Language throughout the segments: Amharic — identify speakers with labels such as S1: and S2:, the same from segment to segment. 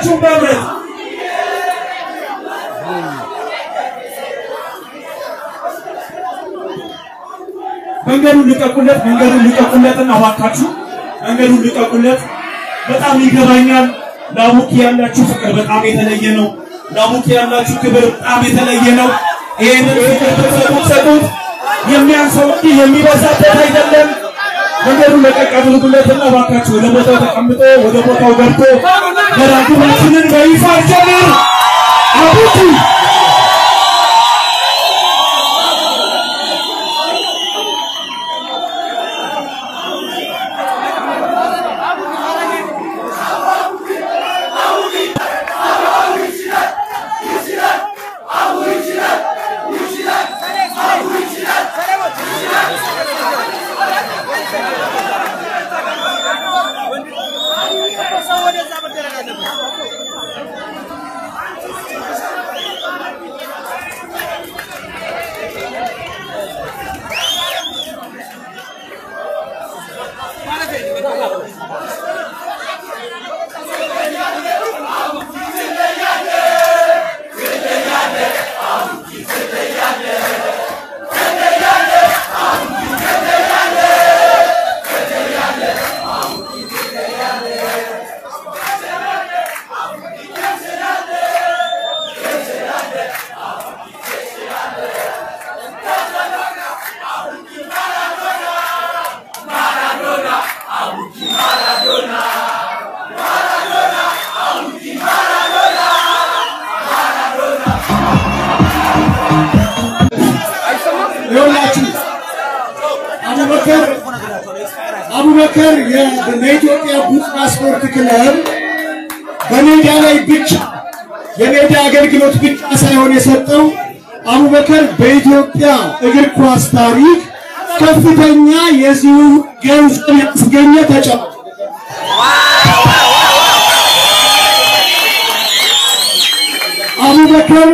S1: ሁላችሁም በህብረት መንገዱን ልቀቁለት፣ መንገዱን ልቀቁለትና እባካችሁ መንገዱን ልቀቁለት። በጣም ይገባኛል። ለአቡኪ ያላችሁ ፍቅር በጣም የተለየ ነው። ለአቡኪ ያላችሁ ክብር በጣም የተለየ ነው። ይህንን ፍቅር ብትሰጡት ሰጡት። የሚያንሰው እንጂ የሚበዛበት አይደለም። መንገዱን ለቀቅ አድርጉለትና እባካችሁ ወደ ቦታው ተቀምጦ ወደ ቦታው ገብቶ መራግማችንን በይፋ ጀምር አቡኪ
S2: ይኸውላችሁ አቡበከር አቡበከር ለኢትዮጵያ ቡና ስፖርት ክለብ በሜዳ ላይ ብቻ የሜዳ አገልግሎት ብቻ ሳይሆን የሰጠው አቡበከር በኢትዮጵያ እግር ኳስ ታሪክ ከፍተኛ የዚሁ ገንዘብ ያስገኘ ተጫዋች አቡበከር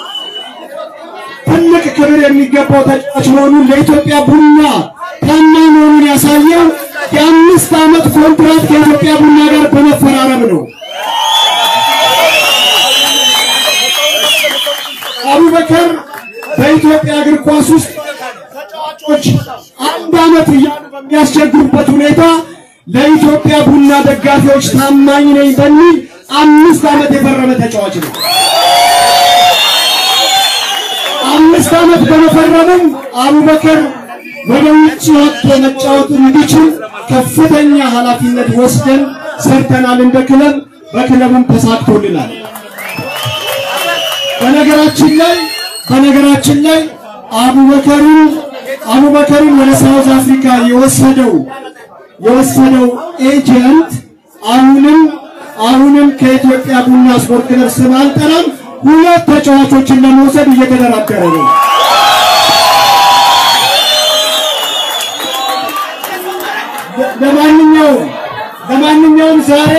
S2: ትልቅ ክብር የሚገባው ተጫዋች መሆኑን ለኢትዮጵያ ቡና ታማኝ መሆኑን ያሳየው የአምስት ዓመት ኮንትራት ከኢትዮጵያ ቡና ጋር በመፈራረም ነው። አቡበከር በኢትዮጵያ እግር ኳስ ውስጥ ተጫዋቾች አንድ ዓመት እያሉ በሚያስቸግሩበት ሁኔታ ለኢትዮጵያ ቡና ደጋፊዎች ታማኝ ነኝ በሚል አምስት ዓመት የፈረመ ተጫዋች ነው። አምስት ዓመት በመፈረምም አቡበከር ወደ ውጭ ወጥቶ መጫወት እንዲችል ከፍተኛ ኃላፊነት ወስደን ሰርተናል። እንደ ክለብ በክለቡም ተሳክቶልናል። በነገራችን ላይ በነገራችን ላይ አቡበከርን አቡበከርን ወደ ሳውዝ አፍሪካ የወሰደው የወሰደው ኤጀንት አሁንም አሁንም ከኢትዮጵያ ቡና ስፖርት ክለብ ስም አልጠራም ሁለት ተጫዋቾችን ለመውሰድ እየተደራደረ ነው። ለማንኛውም ለማንኛውም ዛሬ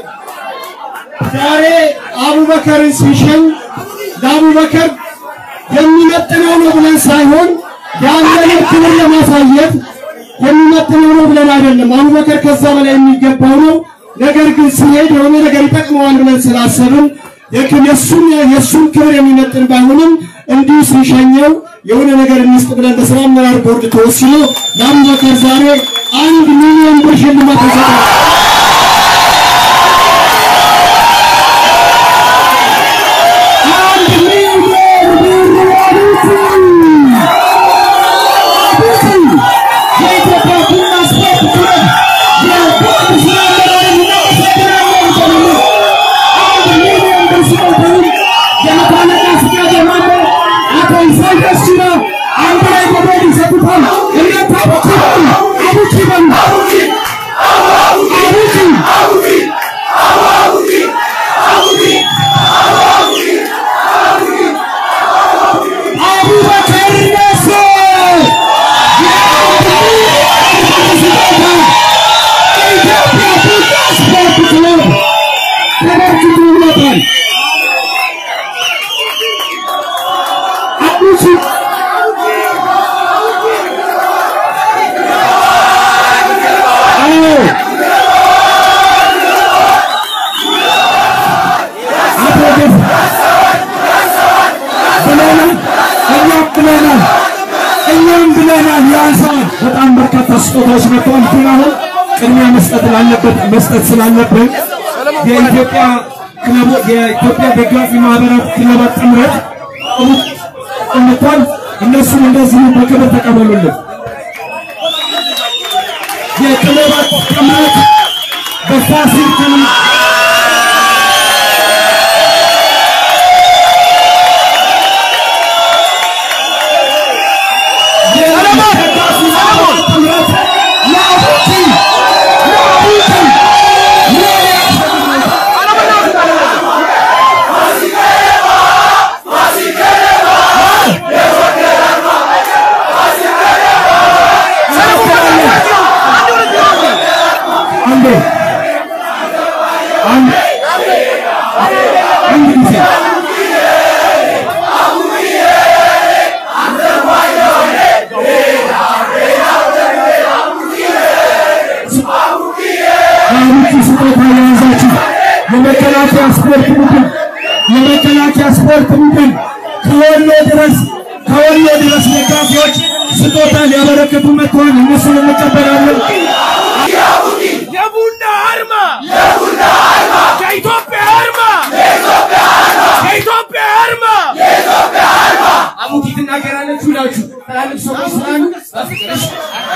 S2: ዛሬ አቡበከርን ሲሸኝ ለአቡበከር የሚመጥነው ነው ብለን ሳይሆን ያለንን ክብር ለማሳየት የሚመጥነው ነው ብለን አይደለም። አቡበከር ከዛ በላይ የሚገባው ነው። ነገር ግን ሲሄድ የሆነ ነገር ይጠቅመዋል ብለን ስላሰብን የእሱን የእሱን ክብር የሚመጥን ባይሆንም እንዲሁ ሲሸኘው የሆነ ነገር እንስጥ ብለን በስራ አመራር ቦርድ ተወስኖ ለአቡበከር ዛሬ አንድ ሚሊዮን ብር ሽልማት ተሰጥቷል። አንድ ሚሊዮን ብር አቡቲ አቡቲ የኢትዮጵያ ቡና ስፖርት ክለብ የቦርድ ስራ አመራር እናመሰግናለን። ጀምሮ አንድ ሚሊዮን ብር ሲቀበሉ የመታለቃ ፍቃድ የማለ አቶ ኢሳያስ ጅራ አንድ ላይ በቦርድ ይሰጡታል። እናንተ አቡኪ በሉ አቡኪ በሉ አቡኪ ስጦታዎች መጥተዋል። ግን አሁን ቅድሚያ መስጠት ላለበት መስጠት ስላለብን የኢትዮጵያ ክለቦ የኢትዮጵያ ደጋፊ ማህበራት ክለባት ጥምረት መጥቷል። እነሱም እንደዚሁ በክብር ተቀበሉልን። የክለባት ጥምረት በፋሲል ከነማ አንዴ አንድ አንድ ጊዜ አሁን ስጦታ የያዛችሁ የመከላከያ ስፖርት ቡድን የመከላከያ ስፖርት ቡድን ከወሎ ድረስ ከወሎ ድረስ ደጋፊዎች ስጦታ ሊያበረክቱ መጥተዋል። እነሱን እንቀበላለን።
S3: የቡና አርማ ከኢትዮጵያ አርማ ከኢትዮጵያ አርማ
S2: አሙቲ ትናገራለች ሁላችሁ ትላልቅ ሰዎች ስላሉ በፍቅርሽ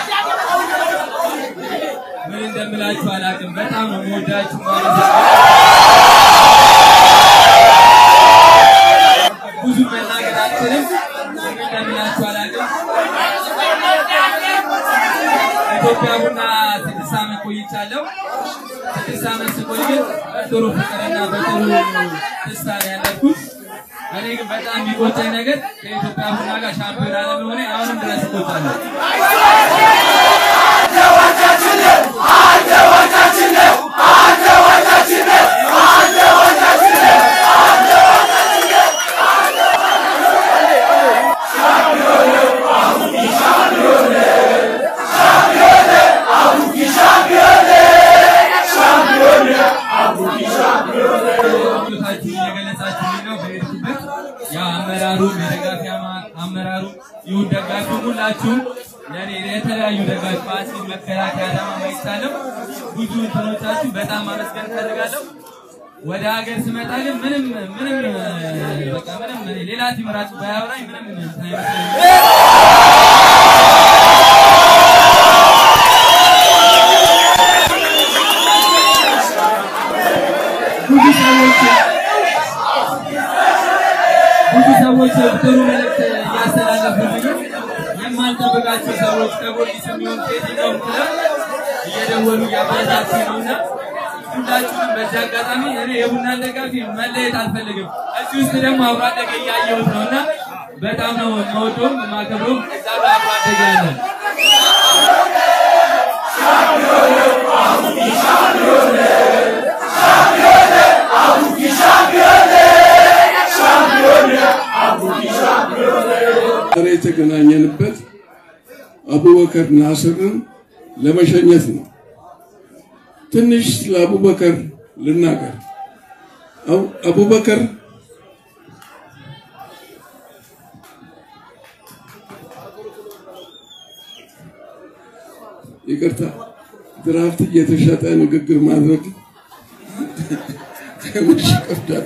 S3: ምን እንደምላችሁ አላውቅም። በጣም ነው የምወዳችሁ ማለት ነው። ብዙ መናገር አልችልም። ምን እንደምላችሁ አላውቅም። ኢትዮጵያ ቡና ስድስት ዓመት ቆይቻለሁ። ስድስት ዓመት ስቆይ ግን በጥሩ ፍቅርና በጥሩ ደስታ ነው ያለፍኩት። እኔ ግን በጣም የሚቆጨኝ ነገር ከኢትዮጵያ ቡና ጋር ሻምፒዮን አለመሆኔ አሁንም ድረስ እቆጫለሁ። ምኞታችሁን እየገለጻችሁልኝ ነው። በሄድኩበት ያ አመራሩም የደጋፊ አማ- አመራሩም ይሁን ደጋፊ ሁላችሁም ለእኔ የተለያዩ ደጋፊ ፋሲል፣ መከላከያ፣ አዳማ ማይቻለም ብዙ እንትኖቻችሁ በጣም ማመስገን እፈልጋለሁ። ወደ ሀገር ስመጣ ግን ምንም ምንም በቃ ምንም ሌላ ቲም ራሱ ባያወራኝ ምንም እንትን አይመስለኝም። ብዙ ሰዎች ብዙ ሰዎች ጥሩ መልዕክት እያስተላለፉልኝ የማልጠብቃቸው ሰዎች ከጎርጊስ የሚሆን ከየትኛውም ክለብ እየደወሉ እያበረታቱኝ ነውና ሁላችሁም በዚህ አጋጣሚ እኔ የቡናን ደጋፊ መለየት አልፈልግም። እዚህ ውስጥ ደግሞ አብሮ አደገ እያየሁት ነውና በጣም ነው የምወደውም የማከብረውም እዛ ጋር አብሮ አደገ ያለን
S4: ዛሬ የተገናኘንበት አቡበከር ናስርን ለመሸኘት ነው። ትንሽ ስለ አቡበከር ልናገር። አቡ- አቡበከር ይቅርታ፣ ድራፍት እየተሸጠ ንግግር ማድረግ ትንሽ ይከብዳል።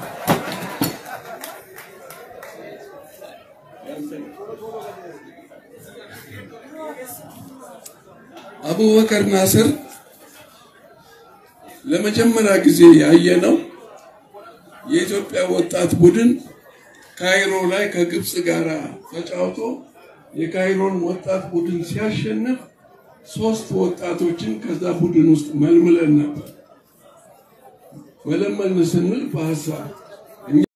S4: አቡበከር ናስር ለመጀመሪያ ጊዜ ያየነው የኢትዮጵያ ወጣት ቡድን ካይሮ ላይ ከግብፅ ጋር ተጫውቶ የካይሮን ወጣት ቡድን ሲያሸንፍ ሶስት ወጣቶችን ከዛ ቡድን ውስጥ መልምለን ነበር። መለመልን ስንል በሀሳብ